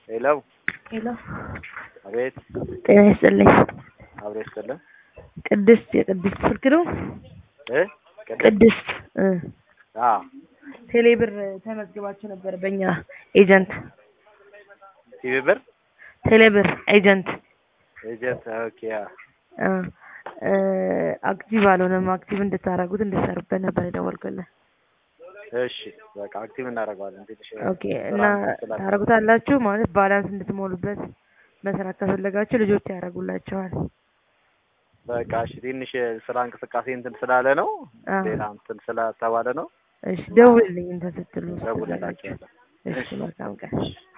ሄሎ ሄሎ አቤት ጤና ይስጥልኝ። አብሬ ይስጥልን ቅድስት የቅድስት ስልክ ነው? እ ቅድም ቅድስት እ አ ቴሌ ብር ተመዝግባችሁ ነበር በእኛ ኤጀንት ቲቪ ብር ቴሌ ብር ኤጀንት ኤጀንት ኦኬ አ እ እ አክቲቭ አልሆነም። አክቲቭ እንድታደርጉት እንድትሰሩበት ነበር የደወልኩልህ። እሺ በቃ አክቲቭ እናደርገዋለን ትንሽ ኦኬ እና ታደርጉታላችሁ ማለት ባላንስ እንድትሞሉበት መስራት ከፈለጋችሁ ልጆች ያደርጉላችኋል። በቃ እሺ ትንሽ ስራ እንቅስቃሴ እንትን ስላለ ነው አ ሌላ እንትን ስለተባለ ነው እሺ ደውልልኝ እንትን ስትሉ ደውልላችኋለሁ እሺ መልካም ቀን